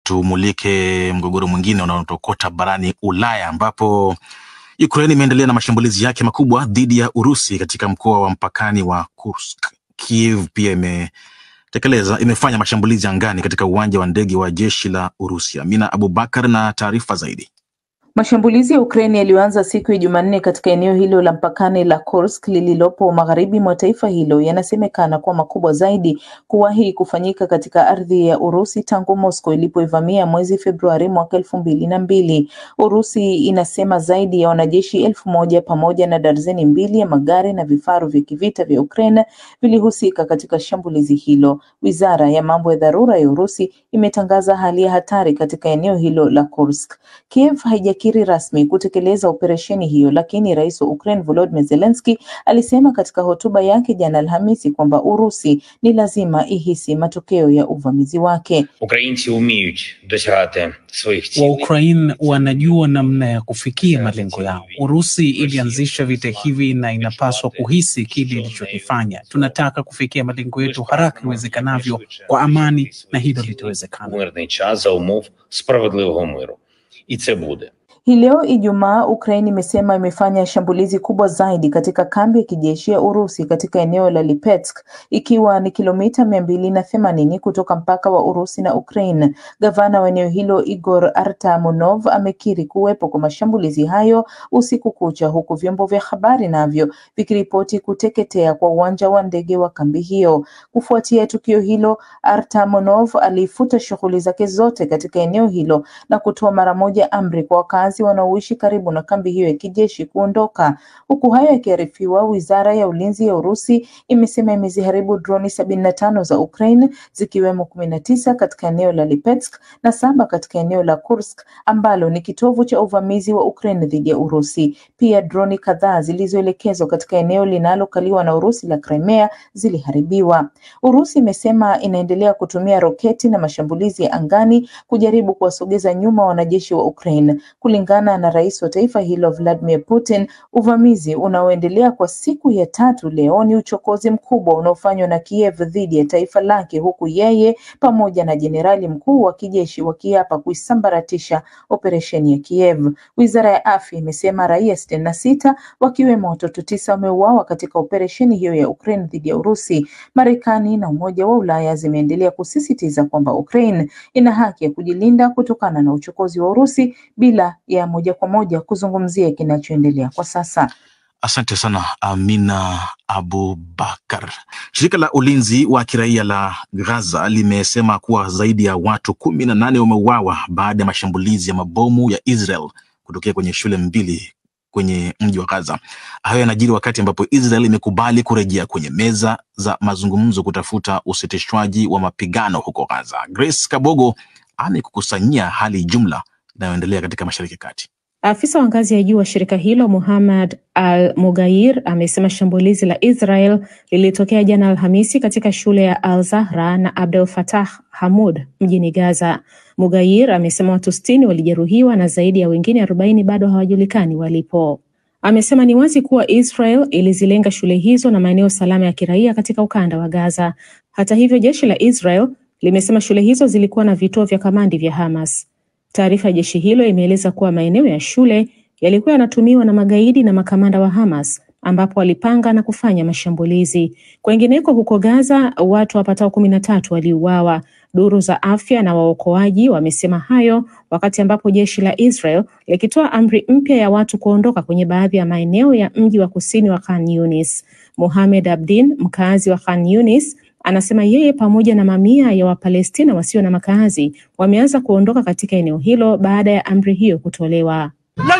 tumulike mgogoro mwingine unaotokota barani Ulaya ambapo Ukraine imeendelea na mashambulizi yake makubwa dhidi ya Urusi katika mkoa wa mpakani wa Kursk. Kiev pia imetekeleza imefanya mashambulizi angani katika uwanja wa ndege wa jeshi la Urusi. Amina Abubakar na taarifa zaidi. Mashambulizi ya Ukraine yaliyoanza siku ya Jumanne katika eneo hilo la mpakani la Kursk lililopo magharibi mwa taifa hilo yanasemekana kuwa makubwa zaidi kuwahi kufanyika katika ardhi ya Urusi tangu Moscow ilipoivamia mwezi Februari mwaka elfu mbili na mbili. Urusi inasema zaidi ya wanajeshi elfu moja pamoja na darzeni mbili ya magari na vifaru vya kivita vya Ukraine vilihusika katika shambulizi hilo. Wizara ya mambo ya dharura ya Urusi imetangaza hali ya hatari katika eneo hilo la Kursk. Kiev haijakiri rasmi kutekeleza operesheni hiyo, lakini rais wa Ukraine Volodymyr Zelensky alisema katika hotuba yake jana Alhamisi kwamba Urusi ni lazima ihisi matokeo ya uvamizi wake. Українці вміють досягати своїх цілей. Waukraine wanajua namna ya kufikia malengo yao. Urusi ilianzisha vita hivi na inapaswa kuhisi kile ilichokifanya. Tunataka kufikia malengo yetu haraka iwezekanavyo kwa amani, na hilo litawezekana. Мирний час за умов справедливого миру. І це буде. Hii leo Ijumaa, Ukraine imesema imefanya shambulizi kubwa zaidi katika kambi ya kijeshi ya Urusi katika eneo la Lipetsk, ikiwa ni kilomita mia mbili na themanini kutoka mpaka wa Urusi na Ukraine. Gavana wa eneo hilo Igor Artamonov amekiri kuwepo kwa mashambulizi hayo usiku kucha, huku vyombo vya habari navyo vikiripoti kuteketea kwa uwanja wa ndege wa kambi hiyo. Kufuatia tukio hilo, Artamonov alifuta shughuli zake zote katika eneo hilo na kutoa mara moja amri kwa wakazi wanaoishi karibu na kambi hiyo ya kijeshi kuondoka. Huku hayo yakiarifiwa, wizara ya ulinzi ya Urusi imesema imeziharibu droni sabini na tano za Ukraine zikiwemo kumi na tisa katika eneo la Lipetsk na saba katika eneo la Kursk ambalo ni kitovu cha uvamizi wa Ukraine dhidi ya Urusi. Pia droni kadhaa zilizoelekezwa katika eneo linalokaliwa na Urusi la Crimea ziliharibiwa. Urusi imesema inaendelea kutumia roketi na mashambulizi ya angani kujaribu kuwasogeza nyuma wanajeshi wa Ukraine. Kulingana na rais wa taifa hilo Vladimir Putin, uvamizi unaoendelea kwa siku ya tatu leo ni uchokozi mkubwa unaofanywa na Kiev dhidi ya taifa lake, huku yeye pamoja na jenerali mkuu wa kijeshi wakiapa kuisambaratisha operesheni ya Kiev. Wizara ya afya imesema raia sitini na sita wakiwemo watoto tisa wameuawa katika operesheni hiyo ya Ukraine dhidi ya Urusi. Marekani na Umoja wa Ulaya zimeendelea kusisitiza kwamba Ukraine ina haki ya kujilinda kutokana na uchokozi wa Urusi bila ya moja kwa moja kuzungumzia kinachoendelea kwa sasa. Asante sana Amina Abubakar. Shirika la ulinzi wa kiraia la Gaza limesema kuwa zaidi ya watu kumi na nane wameuawa baada ya mashambulizi ya mabomu ya Israel kutokea kwenye shule mbili kwenye mji wa Gaza. Hayo yanajiri wakati ambapo Israel imekubali kurejea kwenye meza za mazungumzo kutafuta usitishwaji wa mapigano huko Gaza. Grace Kabogo amekukusanyia hali jumla inayoendelea katika Mashariki ya Kati. Afisa wa ngazi ya juu wa shirika hilo Muhammad Al Mugair amesema shambulizi la Israel lilitokea jana Alhamisi katika shule ya Al Zahra na Abdel Fattah Hamud mjini Gaza. Mugair amesema watu sitini walijeruhiwa na zaidi ya wengine arobaini bado hawajulikani walipo. Amesema ni wazi kuwa Israel ilizilenga shule hizo na maeneo salama ya kiraia katika ukanda wa Gaza. Hata hivyo, jeshi la Israel limesema shule hizo zilikuwa na vituo vya kamandi vya Hamas. Taarifa ya jeshi hilo imeeleza kuwa maeneo ya shule yalikuwa yanatumiwa na magaidi na makamanda wa Hamas ambapo walipanga na kufanya mashambulizi. Kwengineko huko Gaza, watu wapatao kumi na tatu waliuawa. Duru za afya na waokoaji wamesema hayo wakati ambapo jeshi la Israel likitoa amri mpya ya watu kuondoka kwenye baadhi ya maeneo ya mji wa kusini wa Khan Yunis. Mohamed Abdin, mkazi wa Khan Yunis, anasema yeye pamoja na mamia ya Wapalestina wasio na makazi wameanza kuondoka katika eneo hilo baada ya amri hiyo kutolewa.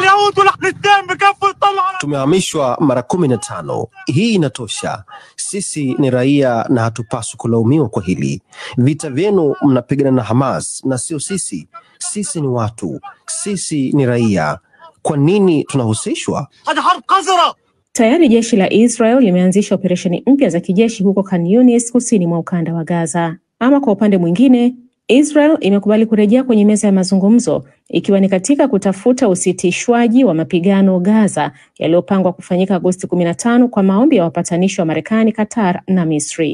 Tumehamishwa mara kumi na tano. Hii inatosha. Sisi ni raia na hatupaswi kulaumiwa kwa hili. Vita vyenu mnapigana na Hamas na sio sisi. Sisi ni watu, sisi ni raia. Kwa nini tunahusishwa? Tayari jeshi la Israel limeanzisha operesheni mpya za kijeshi huko Khan Yunis, kusini mwa ukanda wa Gaza. Ama kwa upande mwingine, Israel imekubali kurejea kwenye meza ya mazungumzo ikiwa ni katika kutafuta usitishwaji wa mapigano Gaza yaliyopangwa kufanyika Agosti 15 kwa maombi ya wapatanishi wa Marekani, Qatar na Misri.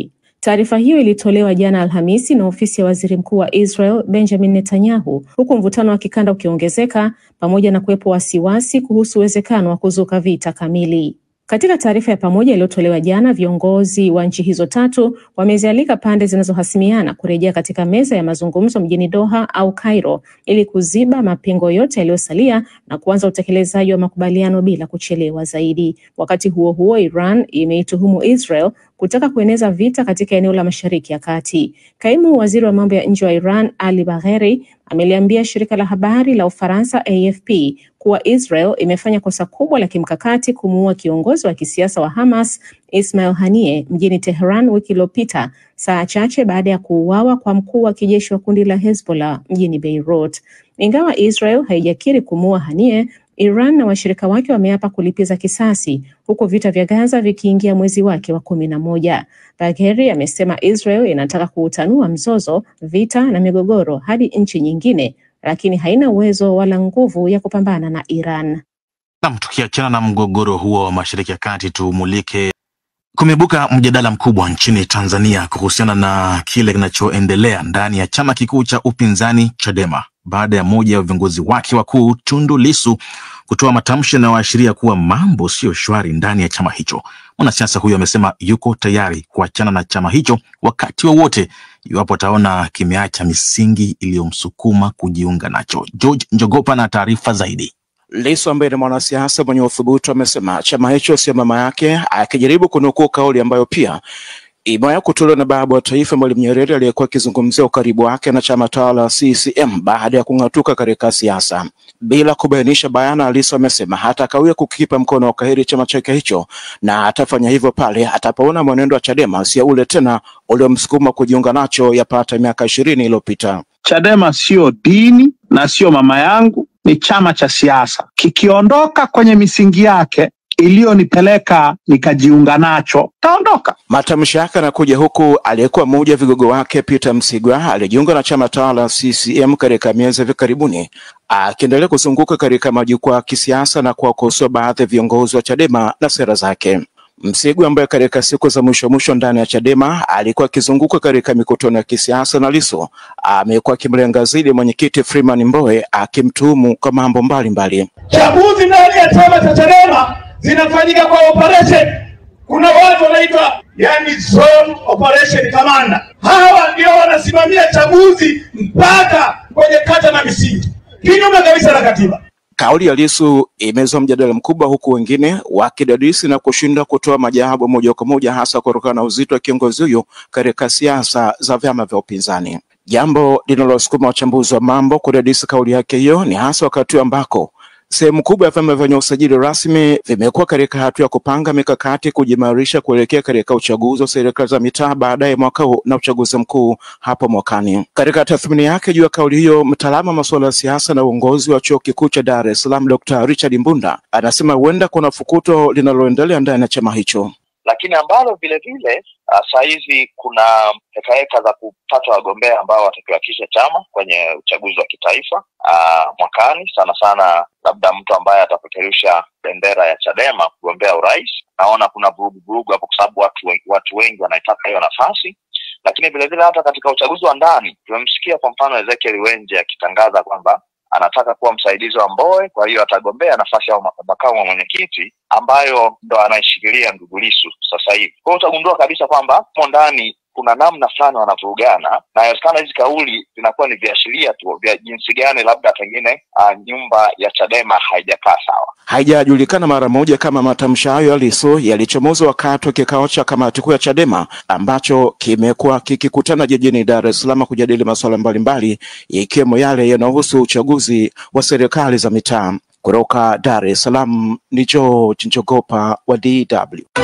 Taarifa hiyo ilitolewa jana Alhamisi na ofisi ya waziri mkuu wa Israel Benjamin Netanyahu, huku mvutano wa kikanda ukiongezeka pamoja na kuwepo wasiwasi kuhusu uwezekano wa kuzuka vita kamili. Katika taarifa ya pamoja iliyotolewa jana, viongozi wa nchi hizo tatu wamezialika pande zinazohasimiana kurejea katika meza ya mazungumzo mjini Doha au Cairo ili kuziba mapengo yote yaliyosalia na kuanza utekelezaji wa makubaliano bila kuchelewa zaidi. Wakati huo huo, Iran imeituhumu Israel kutaka kueneza vita katika eneo la Mashariki ya Kati. Kaimu waziri wa mambo ya nje wa Iran Ali Bagheri ameliambia shirika la habari la Ufaransa AFP kuwa Israel imefanya kosa kubwa la kimkakati kumuua kiongozi wa kisiasa wa Hamas Ismail Haniyeh mjini Tehran wiki iliyopita, saa chache baada ya kuuawa kwa mkuu wa kijeshi wa kundi la Hezbollah mjini Beirut. Ingawa Israel haijakiri kumuua Haniyeh, Iran na washirika wake wameapa kulipiza kisasi huku vita vya Gaza vikiingia mwezi wake wa kumi na moja. Bagheri amesema Israel inataka kuutanua mzozo, vita na migogoro hadi nchi nyingine, lakini haina uwezo wala nguvu ya kupambana na Iran. Nam, tukiachana na mgogoro huo wa Mashariki ya Kati, tumulike Kumeibuka mjadala mkubwa nchini Tanzania kuhusiana na kile kinachoendelea ndani ya chama kikuu cha upinzani Chadema baada ya moja ya viongozi wake wakuu Tundu Lissu kutoa matamshi yanayoashiria kuwa mambo siyo shwari ndani ya chama hicho. Mwanasiasa huyo amesema yuko tayari kuachana na chama hicho wakati wowote wa iwapo ataona kimeacha misingi iliyomsukuma kujiunga nacho. George Njogopa na taarifa zaidi. Lissu ambaye ni mwanasiasa mwenye uthubutu amesema chama hicho sio mama yake, akijaribu kunukuu kauli ambayo pia imewahi kutolewa na baba wa taifa Mwalimu Nyerere aliyekuwa akizungumzia ukaribu wake na chama tawala CCM baada ya kung'atuka katika siasa. Bila kubainisha bayana, Lissu amesema hatakawia kukipa mkono wa kahiri chama chake hicho na atafanya hivyo pale atapoona mwenendo wa Chadema sio ule tena uliomsukuma kujiunga nacho yapata miaka ishirini iliyopita. Chadema sio dini na sio mama yangu, ni chama cha siasa. Kikiondoka kwenye misingi yake iliyonipeleka nikajiunga nacho, taondoka. Matamshi yake yanakuja huku aliyekuwa mmoja wa vigogo wake Peter Msigwa alijiunga na chama tawala CCM katika miezi hivi karibuni, akiendelea kuzunguka katika majukwaa ya kisiasa na kuwakosoa baadhi ya viongozi wa Chadema na sera zake. Msigwa ambaye katika siku za mwisho mwisho ndani ya Chadema alikuwa akizunguka katika mikutano ya kisiasa na Lissu amekuwa akimlenga zaidi mwenyekiti Freeman Mbowe akimtuhumu kwa mambo mbalimbali. Chaguzi ndani ya chama cha Chadema zinafanyika kwa operation. Kuna watu wanaitwa yani zone operation commander, hawa ndio wanasimamia chaguzi mpaka kwenye kata na misingi, kinyume kabisa na katiba. Kauli ya Lissu imezua mjadala mkubwa huku wengine wakidadisi na kushindwa kutoa majawabu moja kwa moja, hasa kutokana na uzito wa kiongozi huyo katika siasa za vyama vya upinzani. Jambo linalosukuma wachambuzi wa mambo kudadisi kauli yake hiyo ni hasa wakati ambako sehemu kubwa ya vyama vyenye usajili rasmi vimekuwa katika hatua ya kupanga mikakati kujimarisha kuelekea katika uchaguzi wa serikali za mitaa baadaye mwaka huu na uchaguzi mkuu hapo mwakani. Katika tathmini yake juu ya kauli hiyo, mtaalamu wa masuala ya siasa na uongozi wa chuo kikuu cha Dar es Salaam Dr. Richard Mbunda anasema huenda kuna fukuto linaloendelea ndani ya chama hicho lakini ambalo vile vile saa hizi kuna hekaheka za kupata wagombea ambao watakiwakilisha chama kwenye uchaguzi wa kitaifa aa, mwakani, sana sana labda mtu ambaye atapeperusha bendera ya Chadema kugombea urais. Naona kuna vurugu vurugu hapo, kwa sababu watu, watu wengi wanaitaka hiyo nafasi, lakini vile vile hata katika uchaguzi wa ndani tumemsikia kwa mfano Ezekiel Wenje akitangaza kwamba anataka kuwa msaidizi wa Mbowe, kwa hiyo atagombea nafasi ya makamu wa mwenyekiti ambayo ndo anaishikilia ndugu Lissu sasa hivi. Kwa hiyo utagundua kabisa kwamba hapo ndani kuna namna fulani wanavurugana, na inawezekana hizi kauli zinakuwa ni viashiria tu vya jinsi gani labda pengine uh, nyumba ya Chadema haijakaa sawa. Haijajulikana mara moja kama matamshi hayo ya Lissu yalichomoza wakati wa kikao cha kamati kuu ya Chadema ambacho kimekuwa kikikutana jijini Dar es Salaam kujadili masuala mbalimbali ikiwemo yale yanayohusu uchaguzi wa serikali za mitaa. Kutoka Dar es Salaam ni George Njogopa wa DW.